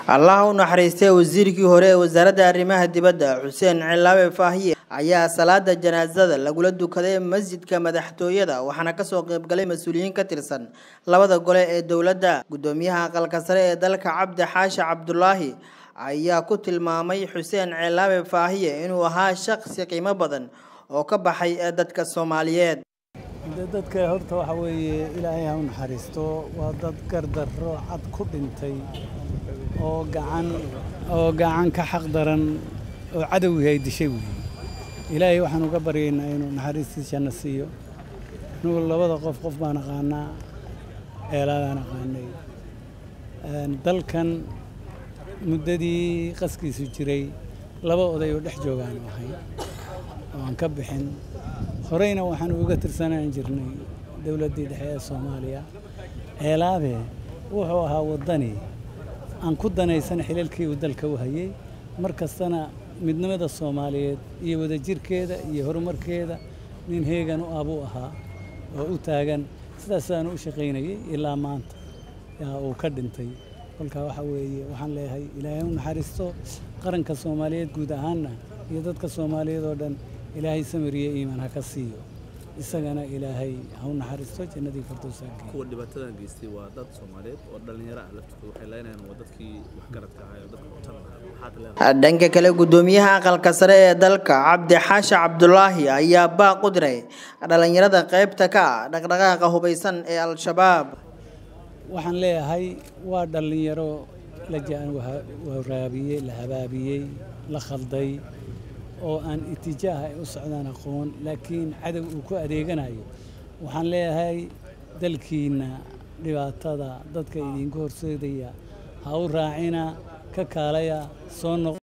allaha u naxariistay wasiirkii hore ee wasaaradda arrimaha dibadda xuseen cilaabe faahiye ayaa salaada janaasada lagula dukaday masjidka madaxtooyada waxaana kasoo qeybgalay mas-uuliyiin ka tirsan labada gole ee dowladda guddoomiyaha aqalka sare ee dalka cabdi xaashi cabdulaahi ayaa ku tilmaamay xuseen cilaabe faahiye inuu ahaa shaqsi qiimo badan oo ka baxay dadka soomaaliyeed dadka horta waxa weeye ilaahay ha u naxariisto waa dad gardarro cad ku dhintay oo gacan oo gacan ka xaq daran oo cadowgii ay dishay weeye ilaahay waxaan uga baryaynaa inuu naxariistiisana siiyo anugu labada qof qof baan aqaanaa eelaadaan aqaanay dalkan muddadii qaskiisu jiray laba oday oo dhex joogaan ahay oo aan ka bixin horeyna waxaan uga tirsanaan jirnay dowladdii dhexe ee soomaaliya ceelaabe wuxuu ahaa waddani aan ku danaysan xilalkii uu dalka u hayay mar kastana midnimada soomaaliyeed iyo wadajirkeeda iyo horumarkeeda nin heegan u ah buu ahaa oo u taagan sidaasaanu u shaqaynayay ilaa maanta yaa uu ka dhintay kolkaa waxa weeye waxaan leeyahay ilaahay u naxariisto qaranka soomaaliyeed guud ahaanna iyo dadka soomaaliyeed oo dhan ilaahay samiriyo iimaan ha ka siiyo isagana ilaahay ha u naxariisto jannadii firdowsaanka kuwa dhibaatadan geystay waa dad soomaaliyeed oo dhallinyaro ah laftooda waxay leenayaan waa dadkii waxgaradka ahaa oo dadka utan lahaa dhanka kale guddoomiyaha aqalka sare ee dalka cabdi xaashi cabdulaahi ayaa baaq u diray dhallinyarada qaybta ka ah dhaqdhaqaaqa hubaysan ee al-shabaab waxaan leeyahay waa dhallinyaro la waraabiyey la habaabiyey la khalday oo aan itijaaha ay u socdaan aqoon laakiin cadow uu ku adeeganayo waxaan leeyahay dalkiinna dhibaatada dadka idinku horseedaya ha u raacina ka kaalaya soo noq